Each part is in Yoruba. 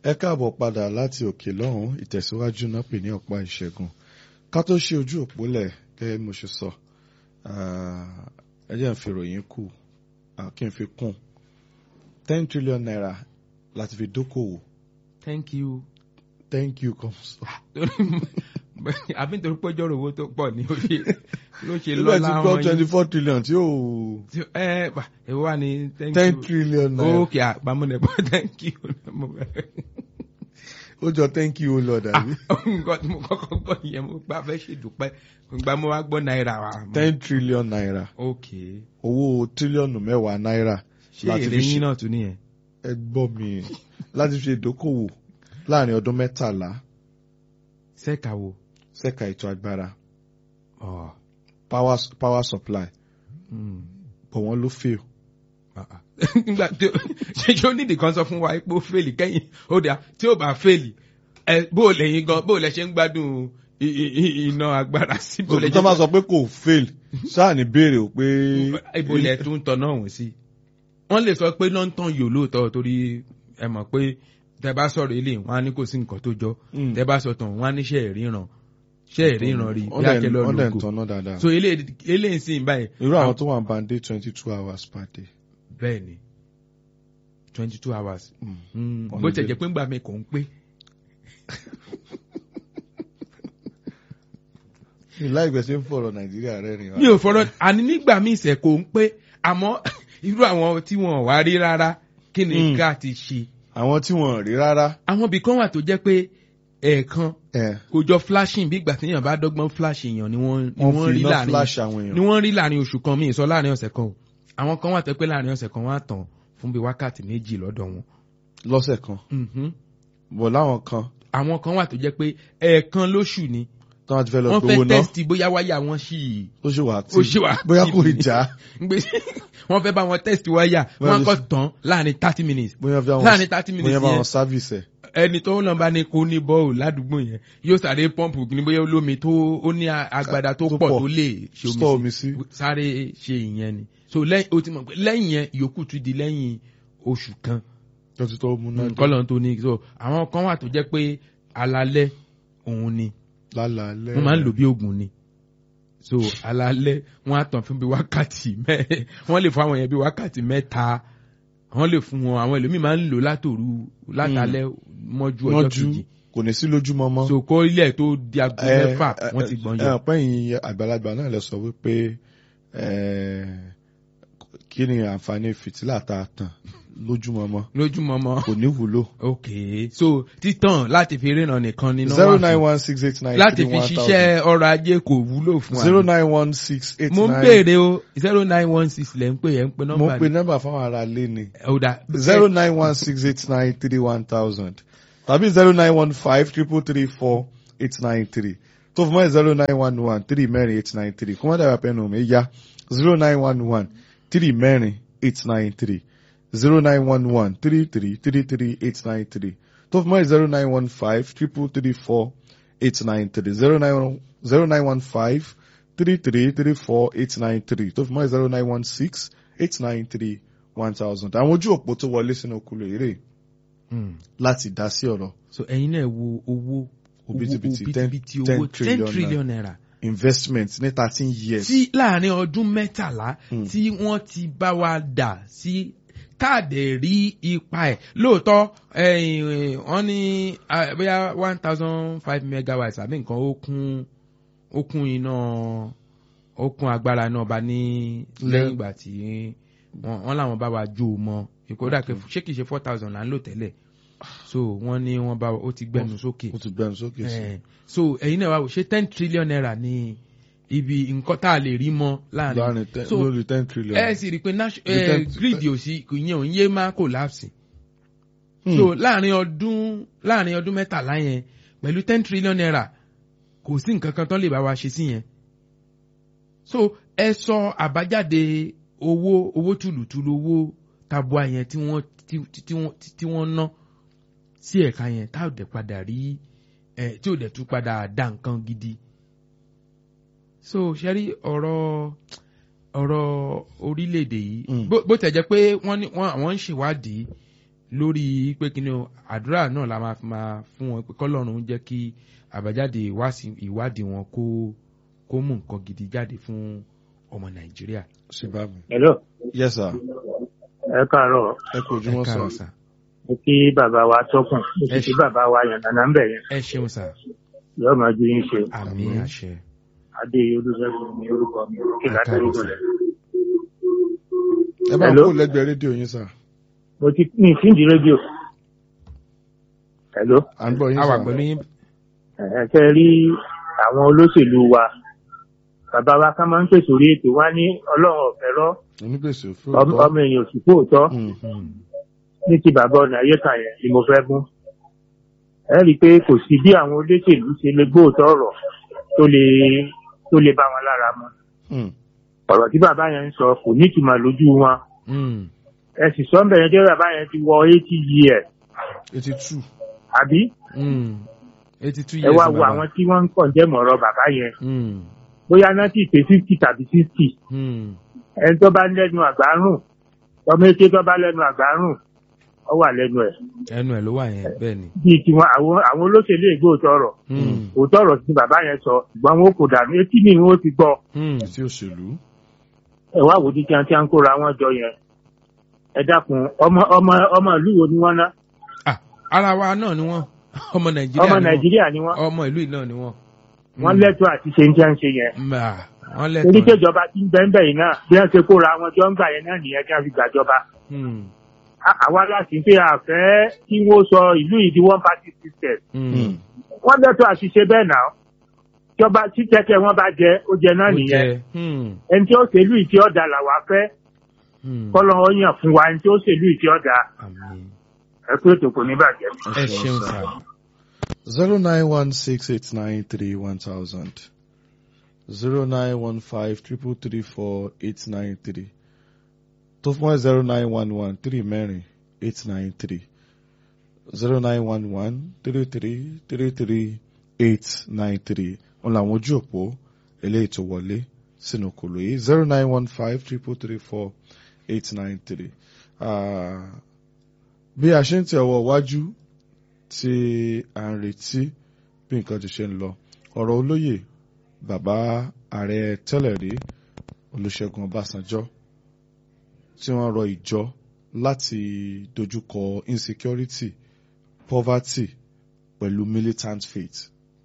ẹ káàbọ̀ padà láti òkè lọ́hùn ìtẹ̀síwájú náà pè ní ọ̀pá ìṣẹ́gun ká tó ṣe ojú òpólẹ̀ gẹ́gẹ́ bí mo ṣe sọ ẹ jẹ́ n fi ròyìn kù kí n fi kún ten trillion naira láti fi dókòwò thank you. thank you comes. àbí nítorí pé ọjọ́ owó tó pọ̀ ní oṣù ló ṣe ilé lọ́la ti wọn gbọ́ twenty four trillion tí yóò yìí. ẹ pa èwo wà ní thank ten you. trillion naira ókè àpamọ́nẹ̀bọ̀ thank you. Mo bẹ̀rẹ̀. ó jọ thank you ó lọ dàbí nǹkan tí mo kọ́kọ́ gbọ́ yẹn mo gbà fẹ́ ṣèdúpẹ́ gba mo wá gbọ́ náírà wa. ten trillion naira ókè owó tírílíọ̀nù mẹ́wàá náírà ṣé láti èrè fi yín ṣe náà tún nìyẹn. ẹ gbọ́ mi láti fi ìdókòwò láàrin ọdún mẹ́tàlá sẹ́ka wo. ṣẹ́ka ètò agbára Ọ̀, power power supply mm, bọ̀ wọ́n ló fail. ah, ah. nígbà tí ó- ṣe ṣé ó nídìí kan sọ fún wa pé ó fèlì kẹ́yìn ó dà tí ó bá fèlì ẹ bó o lẹ́yìn gan bó o lẹ ṣe ń gbádùn i- i- i- iná agbára sí bó o lẹ tó ṣe máa sọ pé kò fail ṣáà ní béèrè ò pé ibo lẹ tún tọ náà wọ̀n sí. wọ́n lè sọ pé lọ́ńtàn yòó lóòótọ́ torí ẹ mọ̀ pé tẹ bá sọ̀rọ̀ ilé wọn á ní kò sí nǹkan tó jọ Mm. tẹ bá sọ tàn wọn á ní ṣe ìríran ṣe ìríran rí Wọ́n bí dẹ̀- akẹ́lọ́ wọ́n dẹ̀ ń lóko tanná dáadáa. so eléyìí ń sìn báyìí irú àwọn tó wà ń bá ń dé twenty two hours per day. bẹ́ẹ̀ ni twenty two hours Mm. Mm, On bó a tẹ̀ day. jẹ́ pé ńgbà mi kò ń pé mi láì gbèsè ń fọ̀rọ̀ nàìjíríà rẹ̀ rìn mi ò fọ̀rọ̀ àní nígbà míì ìṣẹ̀ kò ń pé àmọ́ irú àwọn tí wọn ò wá rí rárá kí ni Mm. ká ti ṣe àwọn tí wọ́n rí rárá. àwọn ibì kan wà tó jẹ́ pé ẹ̀ẹ̀kan ẹ̀ kò jọ flashing bí ìgbà tí èèyàn bá dọ́gbọ́n flash èèyàn ni wọ́n ni wọ́n wọ́n fi rí iná láàrin flash àwọn ni èèyàn. wọ́n rí láàrin oṣù kan míì sọ láàrin ọ̀sẹ̀ kan o àwọn kan wà tó pé láàrin ọ̀sẹ̀ kan wọ́n á tàn fún bí wákàtí méjì lọ́dọ̀ wọn. lọ́sẹ̀ kan Mhm. bọ̀ láwọn kan àwọn kan wà tó jẹ́ pé ẹ̀ẹ̀kan lóṣù ni tó wọ́n ti fẹ́ lọ wọ́n gbowó fẹ́ náà tẹ́sítì bóyá wáyà wọn sì ó ṣì wà ó ṣì wà bóyá kò active ì já Gbé wọ́n fẹ́ bá wọn tẹ́sítì wáyà Bóyá wọ́n á lè kọ́ ṣe- tán láàrin thirty minutes bóyá bí àwọn láàrin thirty bóyá minutes bá yẹn wọn service ẹ̀. ẹni tó ń lọ bá ní kó ní bọ́ọ̀lù ládùúgbò yẹn yóò sáré pọ́ǹpù ní bóyá olómi tó ó ní agbada tó Tó pọ̀ pọ̀. tó lè ṣe store omi omi sí sí. sáré ṣe ìyẹn ni so lẹ́yìn o ti mọ̀ pé lẹ́yìn yẹn ìyókù tún di lẹ́yìn oṣù kan tó ti tó mú náà kọ́lọ̀ tó ní so àwọn kan wà tó jẹ́ pé alalẹ́ òun ni lálàálẹ̀. wọ́n máa ń lò bí oògùn ni so alalẹ́ wọ́n á tàn fún bí wákàtí mẹ́ wọ́n lè fún àwọn yẹn bí wákàtí mẹ́ta wọ́n lè fún wọn àwọn ẹlòmíì máa ń lò látòru látàlẹ́ mọ́jú ọjọ́ mọ́jú kejì kò ní sí lójúmọ́ mọ́. so kó ilẹ̀ tó di aago Ẹ, mẹ́fà ẹ, wọ́n ti gbọ́n ẹ, yọ. ẹ, pẹ́yìn àgbàlagbà náà lè sọ wípé ẹ, kí ni àǹfààní fìtílà tá a tàn lójúmọ́ mọ́ lójúmọmọ kò ní wúlò. ok so títàn láti fi ríran nìkan ni zero nine one six eight nine láti three fi one thousand ṣiṣẹ́ ọrọ̀ ajé kò wúlò fún wa. zero nine one six eight mo ń nine. béèrè o zero nine one six lẹ́ ń pè ẹ́ ń pe mo nọ́mbà ń pe nọ́mbà fáwọn ará ilé ni ọ̀dà zero nine one six eight nine three one thousand tàbí zero nine one five triple three four eight nine three tó fún mọ́ zero nine one one three mẹ́rin eight nine three kó wọ́n dàgbà pẹ́ẹ́nù mi yá zero nine one one three mẹ́rin eight nine three zero nine one one three three three three eight nine three tó fún mọ́ zero nine one five triple three four eight nine three zero nine zero nine one five three three three four eight nine three tó fún mọ́ zero nine one six eight nine three one thousand àwọn ojú òpó tó wọlé sínú okùnlé eré Hmm. láti dá sí ọ̀rọ̀ so ẹ̀yin náà wo owó Òbítíbitì, owó ten- bítíbitì ten owó ten trillion trillion naira investment ní thirteen years. tí láàrin ọdún mẹ́tàlá Hmm. tí wọ́n ti bá wa dà sí káàdì rí ipa ẹ̀ lóòótọ́ ẹ̀yìn, wọ́n ní ah, bóyá one thousand five megawatts àbí nǹkan ó kún ó kún iná ó kún agbára náà bá ní lẹ́yìn ìgbà tí wọ́n wọ́n làwọn bá wa jó o mọ́ ìkódà pé ṣé kìí ṣe four thousand là ń lò tẹ́lẹ̀ so wọ́n ní wọ́n bá wa ó ti gbẹnu sókè ó ti gbẹnu sókè sí. Eh, so ẹ̀yin náà wá wò ṣé ten trillion naira ní ibi nǹkan tá a lè rí mọ́ láàrin láàrin ten so lórí ten trillion. ẹ sì rí i pé nation- The eh, ten- grid ò sí kò yẹn ò ń yé má collapse Hmm. so láàrin ọdún láàrin ọdún mẹ́tàlá yẹn pẹ̀lú ten trillion naira kò sí nǹkan kan tán lè bá wa ṣe sí yẹn so ẹ sọ àbájáde owó owó tùlùtùlù owó tabua yẹn tí wọ́n tí tí wọ́n tí wọ́n ná sí ẹ̀ka yẹn tá ò dẹ̀ padà rí ẹ̀ tí ò dẹ̀ tún padà dá nǹkan gidi so ṣe rí ọ̀rọ̀ ọ̀rọ̀ orílẹ̀-èdè yìí Mm. bó bó tẹ̀ jẹ́ pé wọ́n ní wọ́n àwọn ń ṣèwádìí lórí pé kí ni o àdúrà náà la máa fi máa fún wọn pé kọ́lọ́run jẹ́ kí àbájáde ìwásí- ìwádìí wọn kó kó mú nǹkan gidi jáde fún ọmọ nàìjíríà. Zimbabwe. Hello, Yes, sir. ẹ káàárọ̀. Ẹ kú ojúmọ́ ẹ sir. káàárọ̀ sà Mo kí bàbá wa tọ́kùn. Mo Ẹ sì kí ṣé. bàbá wa yànnàná ń bẹ̀ yẹn. ẹ ṣeun sà Yóò máa ju yín ṣe. àmì Àmín. àṣẹ Adé Olúṣẹ́gun ní orúkọ mi. Kí Ẹ láti káàárọ̀ orúkọ sà. rẹ̀. Ẹ bá Hello? kó lẹ́gbẹ̀ẹ́ rédíò yín sir. Mo ti ní ìsíndì rédíò. Hello. À ń gbọ́ yín a wà sir. pẹ̀lú yín Ẹ fẹ́ rí àwọn olóṣèlú wa. Bàbá wa ká máa ń pèsè orí ètò wá ní ọlọ́run ọ̀fẹ́ rọ́. Onígbèsè òfin Ọmọ òótọ́. ọmọ èèyàn òsì fóòtọ́. Mm. Hmm. Ní ti bàbá ọ̀nà ayéka yẹn ni mo fẹ́ mú. Ẹ rí i pé kò sí bí àwọn olóṣèlú ṣe lè gbóòótọ́ ọ̀rọ̀ tó lè tó lè bá wọn lára mu. Mm. ọ̀rọ̀ tí bàbá yẹn ń sọ kò ní ìtumọ̀ lójú wọn. Hmm. ẹ sì sọ ń bẹ̀rẹ̀ jẹ́ bàbá yẹn ti wọ eighty years Eighty two. àbí Hmm. eighty two ẹ years wá ni wo bàbá. àwọn tí wọ́n ń kàn jẹ́ mọ̀rọ̀ bàbá yẹn Hmm. bóyá náà ti pé fifty tàbí sixty Hmm. ẹni tó bá lẹ́nu àgbárùn ọmọ eke tó bá lẹ́nu àgbárùn ọ wà lẹ́nu ẹ̀ ẹnu ẹ̀ ló wà yẹn bẹ́ẹ̀ ni. bíi tiwọn àwọn àwọn olóṣèlú ègbó òtọ́rọ̀ Hmm. òtọ́rọ̀ tí bàbá yẹn sọ ṣùgbọ́n wọn kò dànù etí ni wọn ti gbọ́ Hmm. Tí òṣèlú. ẹ wá wò ó di tí wọn ti ń kóra wọn jọ yẹn ẹ dákun ọmọ ọmọ ọmọ ìlú wo ni wọn ná Ah, ara wa náà ni wọ́n ọmọ nàìjíríà ọmọ ni wọ́n. nàìjíríà ni wọn ọmọ ìlú yìí náà ni wọ́n. wọn lẹ́tọ̀ọ́ àti ṣe ń jẹ́ ń ṣe yẹn Mbà, wọ́n torí lẹ́tọ̀ọ́. kéjọba tí ń bẹ́ẹ̀ bẹ́ẹ̀ náà bí wọ́n ṣe kóra wọn jọ ń gbà yẹn náà nìyẹn kí wọ́n fi gbàjọba. Hmm. À- àwa láti pé àfẹ́ kí wọ́n sọ ìlú yìí di one party system. Hmm. Mm. wọ́n lẹ́tọ̀ọ́ àti ṣe bẹ́ẹ̀ náà. ìjọba tí tẹ́tẹ́ wọn bá jẹ ó jẹ náà Ó nìyẹn. jẹ́. Hmm. ẹni tí ó ṣèlú ìtí ọ̀dà làwa fẹ́ Hmm. kọ́lọ́ ó yàn fún wa ẹni tí ó ṣèlú ìtí ọ̀dà Àmín. ẹ pé ètò kò ní bàjẹ́. ẹ ṣeun sà. Zero nine one six eight nine three one thousand. Zero nine one five triple three four eight nine three. Tó fún ẹ zero nine one one three mẹ́rin eight nine three. Zero nine one one three three three three eight nine three. Wọ́n làwọn ojú òpó eléyìí tó wọlé sínú kòló yìí zero nine one five triple three four eight nine three. Bí a ṣe ń tẹ̀ ọwọ́ wájú tí à ń retí bí nǹkan ti ṣe ń lọ ọ̀rọ̀ olóyè bàbá ààrẹ tẹ́lẹ̀ rí olùṣègùn ọbásanjọ́ tí wọ́n rọ ìjọ láti dojúkọ insecurity poverty pẹ̀lú militant faith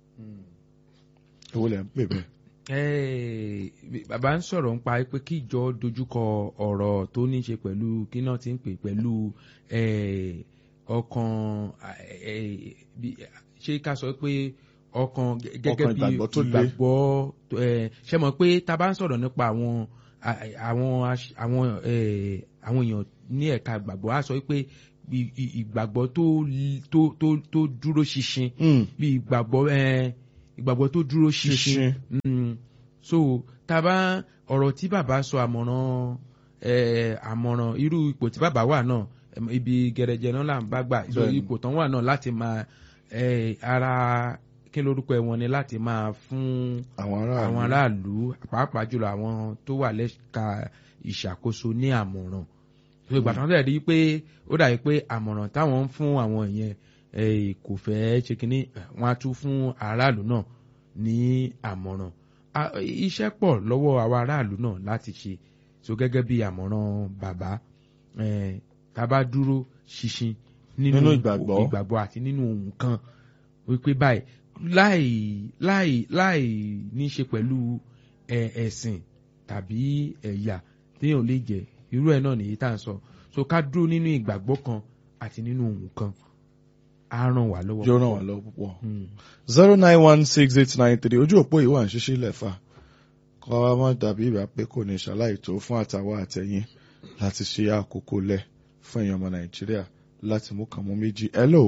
èwo lẹ̀ ń pè bẹ́ẹ̀. Eh, bàbá ń sọ̀rọ̀ nípa pé kí ìjọ dojúkọ ọ̀rọ̀ tó ní ṣe pẹ̀lú kí náà ti ń pè pẹ̀lú eh, ọkàn eh, bí- ṣé ká sọ pé ọkàn gẹ- gẹ́gẹ́ Ọkàn bí ìgbàgbọ́ tó le. ìgbàgbọ́ eh, ṣe mọ̀ pé tá a bá ń sọ̀rọ̀ nípa àwọn a- àwọn aṣ- àwọn eh, àwọn èèyàn ní ẹ̀ka ìgbàgbọ́ á sọ pé ì- ì- ìgbàgbọ́ tó l- tó tó tó dúró ṣinṣin Mm, bí ìgbàgbọ́ ẹ ìgbàgbọ́ tó dúró ṣinṣin Ṣinṣin. Mm. so taba ọ̀rọ̀ tí bàbá sọ àmọ̀ràn ẹ àmọ̀ràn irú ipò tí bàbá wà náà em, ibi gẹ̀rẹ́jẹ náà là ń bá gbà so Bẹ́ẹ̀ni. ipò tán wà náà láti máa ẹ ara kí lórúkọ ẹ wọn ni láti máa fún àwọn aráàlú àwọn aráàlú pàápàá jùlọ àwọn tó wà lẹ́ka ìṣàkóso ní àmọ̀ràn so ìgbà tán tẹ̀ rí pé ó dàbí pé àmọ̀ràn táwọn ń fún àwọn yẹn eh, kò fẹ́ ṣe kínní eh, wọ́n á tún fún aráàlú náà ní àmọ̀ràn A- iṣẹ́ pọ̀ lọ́wọ́ àwa aráàlú náà láti ṣe so gẹ́gẹ́ bí àmọ̀ràn bàbá eh, tá a bá dúró ṣinṣin nínú Nínú ìgbàgbọ́. ìgbàgbọ́ àti nínú nǹkan wípé báyìí láì láì láì ní ṣe pẹ̀lú ẹ- ẹ̀sìn tàbí ẹ̀yà téèyàn lè jẹ irú ẹ̀ náà nìyí tá à ń sọ so ká dúró nínú ìgbàgbọ́ kan àti nínú nǹkan á ràn wá lọ́wọ́. yóò ràn wá lọ́wọ́ púpọ̀. Hmm. zero nine one six eight nine three ojú òpó yìí wà ń ṣíṣí lẹ́fà kọ́ wa má dàbí ìgbà pé kò ní ṣàlàyé tó fún àtàwọn àtẹ̀yìn láti ṣe àkókò lẹ̀ fún èèyàn ọmọ nàìjíríà láti mú kàn mú méjì. hello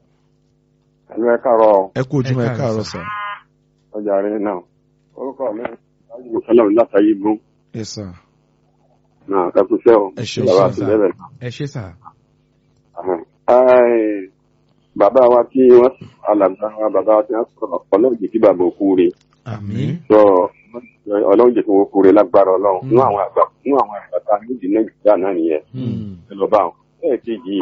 Ẹnu ẹ káàárọ̀ ẹ kú ojúmọ́ ẹ Ẹ káàárọ̀ káàárọ̀ sà. sà. ọjà rẹ náà. Orúkọ mi láti mú sọ́nà látàyè gún. yes sir. Náà ẹ kú sẹ́ o. Ẹ ṣeun, Bàbá ṣeun, àti sà. bẹ́ẹ̀ bẹ́ẹ̀. ẹ ṣe sà. Ahàn. Ẹ́ẹ̀, Bàbá wa tí wọ́n alàgbà wa bàbá wa tí wọ́n sọ̀rọ̀ ọlọ́run jẹ́ kí bàbá òkú re. àmín. Sọ ọlọ́run jẹ́ kí wọ́n kú re lágbára ọlọ́run. Mm. Nú àwọn àgbà nú àwọn àgbà tá a ní ìdí Nàìjíríà náà nìyẹn. Hmm. Ẹ lọ bá wọn. Bẹ́ẹ̀ kejì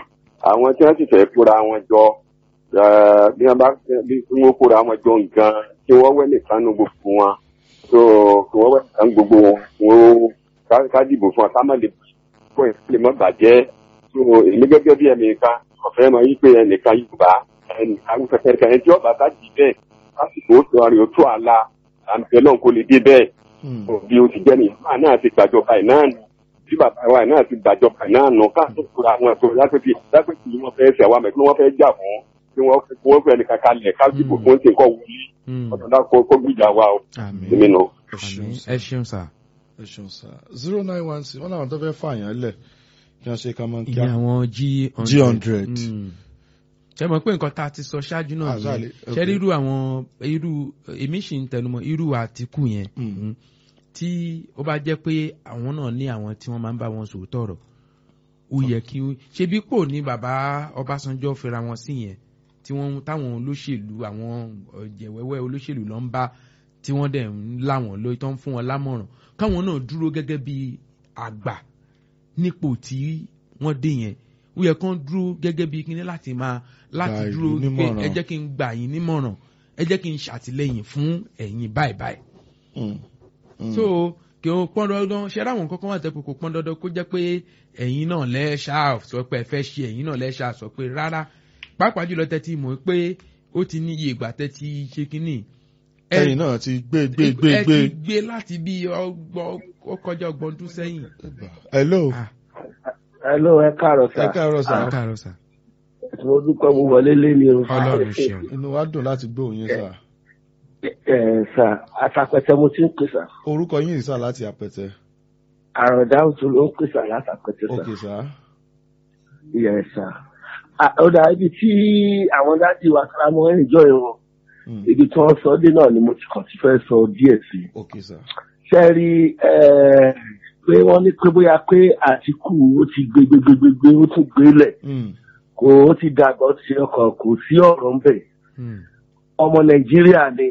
àwọn tí wọ́n sì fẹ́ kóra wọn jọ eh, bí wọ́n bá bí wọ́n kóra wọn jọ nǹkan kí wọ́n wẹ́ nìkan nu gbogbo wọn so kí wọ́n wẹ́ nìkan gbogbo wọn wọ́n ká- ká dìbò fún wọn ká má lè kó ẹ̀ lè má bàjẹ́ so èmi gẹ́gẹ́ bí ẹnìkan ọ̀fẹ́ máa yí pé ẹnìkan Yorùbá ẹnìkan kẹkẹrẹ ẹni tí ọba bá dì bẹ́ẹ̀ lásìkò ó sọ àrè ó tó àlà àǹtẹ̀ náà kò lè dé bẹ́ẹ̀ Hmm. bí o ti jẹ́ nìyẹn máa náà ti gbàjọba ẹ̀ náà nù bí bàbá wa náà ti gbàjọba ẹ̀ náà nù káàtó kura àwọn ẹ̀kọ́ lápẹ́tì lápẹ́tì yìí wọ́n fẹ́ ṣe àwọn àmẹ́kí wọ́n fẹ́ jà fún kí wọ́n kí wọ́n fẹ́ nìkan kalẹ̀ káàdìbò fún ti nǹkan wuli Mm. ọ̀dọ̀ náà kó kó gbìjà wa o àmín èmi nù. ẹ ṣeun àmín sá ẹ ṣeun sà. ẹ ṣeun sá zero nine one six wọn làwọn tó fẹ́ fààyàn lẹ̀ kí wọ́n ṣe ká máa ń kí ìyẹn àwọn g G100. ṣe mọ̀ pé nǹkan tá a ti sọ ṣáájú náà Ah, nìyẹn sorry, ṣe okay. rí irú àwọn irú èmi sì ń tẹnumọ́ irú àtìkù yẹn Mm. mm, tí ó bá jẹ́ pé àwọn náà ní àwọn tí wọ́n máa ń bá wọn sòótọ́ ọ̀rọ̀ ó yẹ kí ó ṣe bí pò ní bàbá Ọbásanjọ́ fẹ́ra wọn sí yẹn tí wọ́n táwọn olóṣèlú àwọn ọ̀jẹ̀wẹ́wẹ́ olóṣèlú ló ń bá tí wọ́n dẹ̀ ń là wọ́n lórí tó ń fún wọn lámọ̀ràn káwọn náà dúró gẹ́gẹ́ bí àgbà nípò tí wọ́n dé yẹn ó yẹ kán dúró gẹ́gẹ́ bí kíní láti máa láti Gba ìlú dúró pé nímọ̀ràn. ẹ jẹ́ kí n gbà yín nímọ̀ràn ẹ jẹ́ kí n ṣàtìlẹ́yìn fún ẹ̀yin báyìí báyìí Hmm. Hmm. so kí o pọn dandan ṣe ráwọn kankan wà tẹ́pẹ́ kò pọn dandan kó jẹ́ pé ẹ̀yin náà lẹ́ṣà sọ pé ẹ fẹ́ ṣe ẹ̀yin náà lẹ́ṣà sọ pé rárá pàápàá jùlọ tẹ́tí mọ̀ pé ó ti ní iye ìgbà tẹ́tí ṣe kínní. ẹ- ẹ̀yin náà ti gbé gbé gbé ẹ gbé. ti gbé láti bí ọgbọ́n ó kọjá ọgbọ̀n ọdún sẹ́yìn. hello Ah, Hello, ẹ káàárọ̀ ẹ sá. káàárọ̀ sá ẹ káàárọ̀ sà Mo dúpẹ́ mo wọlé lé ní o. ọlọ́run ṣeun. inú wa dùn láti gbọ́ òyìn sá Ẹ sá, àtàpẹ̀tẹ̀ mo ti ń pè sá. orúkọ yín sá láti àpẹtẹ Àròdá òtún ló ń pè sá látàpẹ̀tẹ̀ sá. ok sá Yẹ sá. À- Ó dà ibi tí àwọn dájú wa kára mọ́ ẹ̀jọ́ ìwọ̀n. Hmm. Ibi tí wọ́n sọ dé náà ni mo ti kàn ti fẹ́ sọ díẹ̀ sí. ok sá Ṣé ẹ rí ẹ, pé wọ́n ní pé bóyá pé Àtìkù ó ti gbé gbé gbé gbé gbé ó tún gbélẹ̀. Hmm. Kò ó ti dàgbà ó ti ṣe ọkọ̀ kò sí ọ̀rọ̀ ń bẹ̀. Hmm. ọmọ nàìjíríà ni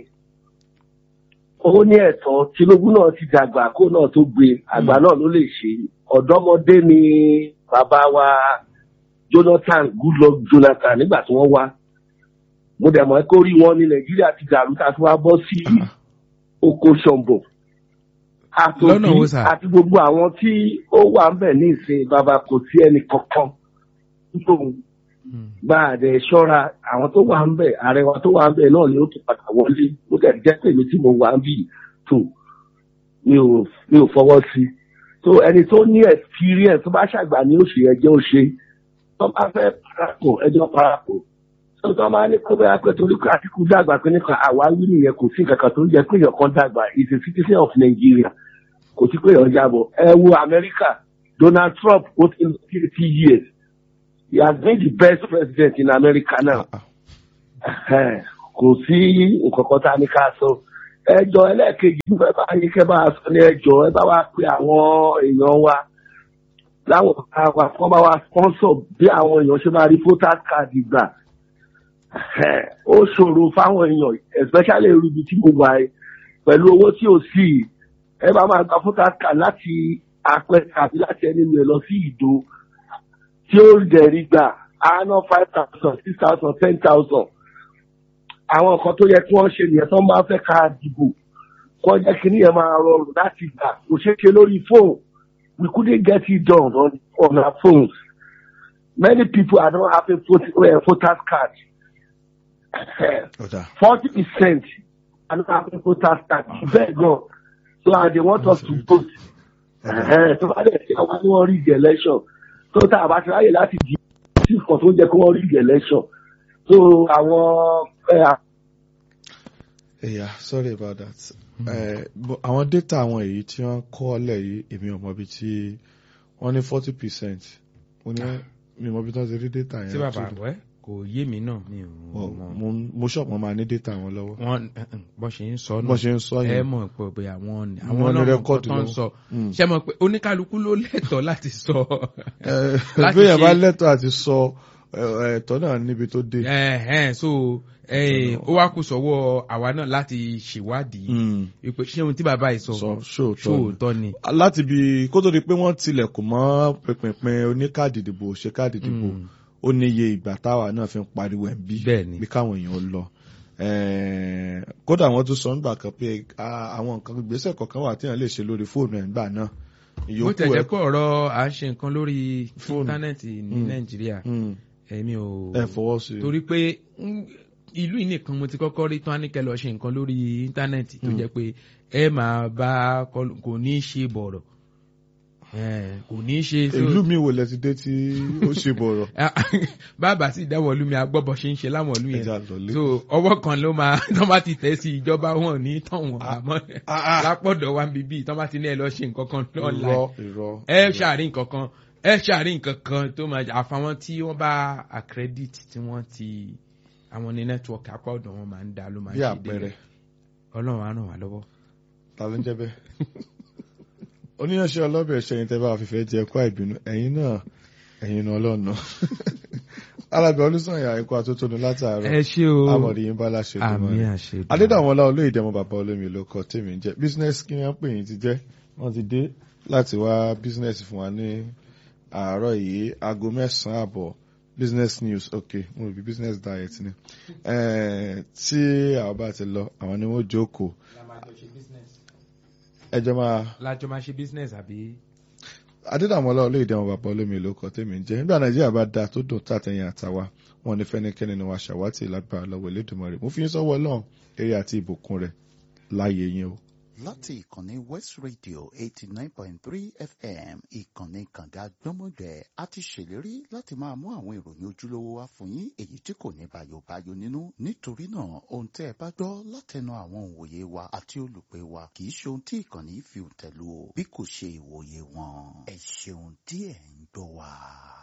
ó ní ẹ̀tọ́ tinubu náà ti dàgbà kó náà tó gbé àgbà náà ló lè ṣe ọ̀dọ́mọdé ni bàbá wa jonathan goodluck jonathan nígbà tí wọ́n wá mo dẹ̀ mọ̀ pé orí wọn ní nàìjíríà ti dàrú tá a fi wá bọ́ sí oko ṣọ̀mbọ̀ Lọ́nà wo sà? àti gbogbo àwọn tí ó wà ń bẹ̀ ní ìsìn bàbá kò sí ẹnì kankan nítorí Hmm. bá a dẹ̀ ṣọ́ra àwọn tó wà ń bẹ̀ ààrẹ wa tó wà ń bẹ̀ náà ni ó ti padà wọlé ó dẹ̀ jẹ́ pé èmi tí mo wà ń bì tó mi ò mi ò fọwọ́ sí i tó ẹni tó ní experience tó bá ṣàgbà ní oṣù ẹjẹ́ ó ṣe tó bá fẹ́ parapọ̀ ẹjọ́ parapọ̀ tó tó máa ní kó bẹ́ẹ̀ pé torí pé àtìkú dàgbà pé nípa àwáwí nìyẹn kò sí nǹkan kan tó ń jẹ́ pé èèyàn kan dàgbà is a citizen of Nigeria kò sí pé èèyàn jábọ̀ ẹ wo Amẹ́ríkà Donald Trump ó ti lọ sí eighty years he has been the best president in America now. Ah, Ẹhẹ́n, kò sí nǹkan kan tá a ní ká sọ. ẹjọ́ ẹlẹ́ẹ̀kejì ń fẹ́ bá yín kẹ́ bá a sọ ní ẹjọ́ ẹ bá wa pe àwọn èèyàn wa láwọn ọ̀gá wa kọ́ bá wa sponsor bí àwọn èèyàn ṣe máa rí voters card gbà. Ẹhẹ́n, ó ṣòro fáwọn èèyàn especially irú ibi tí mo wà ẹ pẹ̀lú owó tí ò sí yìí, ẹ bá máa gba voters card láti apẹ̀ka àbí láti ẹni mi lọ sí ìdó tí ó dẹ̀rí gbà á ná five thousand six thousand ten thousand àwọn nǹkan tó yẹ kí wọ́n ṣe nìyẹn tó máa fẹ́ ká dìbò kọ́ jẹ́ kí nìyẹn máa rọrùn láti gbà kò ṣeé ṣe lórí fóònù we couldn't get it done on, on our phones many people are not having vote, uh, voters card ọ̀dà forty percent are not having voters card bẹ́ẹ̀ gan so and they want us to vote Ẹ̀hẹ́n, tó bá dẹ̀ ṣe àwọn ni wọ́n rí the election tó tá a bá ti ráyè láti di sí nǹkan tó ń jẹ́ kí wọ́n rí the election so àwọn ẹ̀, ẹ̀yà sorry about that Eh, bo- àwọn data àwọn èyí tí wọ́n kọ́ ọ́lẹ̀ yìí èmi ò mọ̀ bí tí wọ́n ní forty percent mo ní mi ò mọ̀ bí tí wọ́n ti rí data yẹn tí bàbá tó- wẹ́ kò yé mi náà mi ò Mo- mọ̀ mo- mo ṣọ̀ wọ́n máa ní data wọn lọ́wọ́ wọn bọ́ ṣe ń sọ bọ́n ṣe ń sọ ẹ yẹn mọ̀ pé pé àwọn ni Wọ́n àwọn ní náà mọ̀ rẹ́kọ́ọ̀dù nǹkan tó ń lọ́wọ́. sọ Mm. ṣe mọ̀ pé oníkálukú ló lẹ́tọ̀ọ́ láti sọ Eh, láti bí èèyàn bá ṣe- lẹ́tọ̀ àti sọ eh, ẹ̀tọ́ náà níbi tó dé. ẹ̀hẹ́n so eh, ó wá kù sọ́wọ́ àwa náà láti ṣèwádìí Mm. wípé ṣé ohun tí bàbá yìí sọ sọ ṣóòótọ́ ni. ṣóòótọ́ ni. láti bí kó tó di pé wọ́n tilẹ̀kùn mọ́ pínpín oníkáàdì ìdìbò ṣe káàdì ìdìbò Mm. ó níye ìgbà táwa náà fi ń pariwo ẹ̀ ń bí bẹ́ẹ̀ ni bí káwọn èèyàn lọ Eh, kódà wọ́n tún sọ nígbà kan pé ah, àwọn nǹkan ìgbésẹ̀ kọ̀ọ̀kan wà téèyàn lè ṣe lórí fóònù ẹ̀ nígbà náà bó ìyókù tẹ̀ jẹ́ ẹ̀ pé ọ̀rọ̀ à ń ṣe nǹkan lórí Fóònù. íńtánẹ́ẹ̀tì ní Mm. nàìjíríà Mm, èmi ò ẹ fọwọ́ sí i. torí pé mm, ìlú yìí nìkan mo ti kọ́kọ́ rí tán níkẹ́ lọ ṣe nǹkan lórí íńtánẹ́ẹ̀tì tó Mm. jẹ́ pé ẹ máa bá kọlu- kò ní í ṣe bọ̀rọ̀ Eh, kò ní í ṣe so- ìlú mi wò lẹ ti dé tí ó ṣe bọ̀rọ̀ bábà sì dáwọ̀ ìlú mi agbọ́bọ̀ ṣe ń ṣe láwọn ìlú yẹn ẹja lọlé. so ọwọ́ kan ló máa tán bá ti tẹ̀ sí ìjọba wọn ní tán wọn àmọ́ Ah, ah. lápọ̀dọ̀ wa bíbí tán bá ti ní ẹ lọ ṣe nǹkan kan online irọ́ irọ́. ẹ ṣàárín nǹkan kan ẹ ṣàárín nǹkan kan tó máa jà àfàwọn tí wọ́n bá accredit tí wọ́n ti àwọn ní network apá ọ̀dọ̀ wọn máa ń dá ló máa ń bí ṣe àpẹẹrẹ délẹ̀ ọlọ́run á ràn wá lọ́wọ́. ta ló ń jẹ́ bẹ́ẹ̀. oníyanṣẹ́ ọlọ́bẹ̀ ṣẹyìn tẹ́ bá fífẹ́ jẹ ẹ̀kọ́ àìbínú ẹ̀yin náà ẹ̀yin náà lọ́nà. alábẹ̀ olùsànyà ẹ̀kọ́ àtótónu látàárọ̀ ẹ ṣé o amọ̀dé yín bá láṣẹ tó àmì máa àṣẹ adédàmọ́lá olóyèdè ọmọ bàbá olómi ló kọ tèmi ń jẹ́ business kí wọ́n pè yín ti jẹ́ wọ́n ti dé láti wá business fún wa ní àárọ̀ yìí aago mẹ́sàn-án àbọ̀ business news ok mo rò bí business diet ni Eh, tí àwọn bá ti lọ àwọn ni wọ́n jókòó ẹjọ́ máa lájọ máa ṣe business àbí. adédàmọ́lá olóyèdè ọmọ bàbá olómi ló kọ tèmi ń jẹ́ nígbà nàìjíríà bá dáa tó dùn tàtẹ̀yìn àtàwa wọn ní fẹ́nikẹ́ni ni wàá ṣàwátì lágbára lọ́wọ́ Elédùmarè mo fi yín sọ́wọ́ Ọlọ́run eré àti ìbùkún rẹ̀ láàyè yín o. láti ìkànnì west radio eighty nine point three fm ìkànnì kànga gbọ́mọgbẹ́ a ti ṣèlérí láti máa mú àwọn ìròyìn ojúlówó wá fún yín èyí tí kò ní bàyòbáyò nínú nítorí náà ohun tẹ́ ẹ bá gbọ́ látẹnu àwọn òǹwòye wa àti olùpẹ̀ wa kì í ṣe ohun tí ìkànnì fi tẹ̀lú o bí kò ṣe ìwòye wọn ẹ ṣeun díẹ̀ ń gbọ́ wa.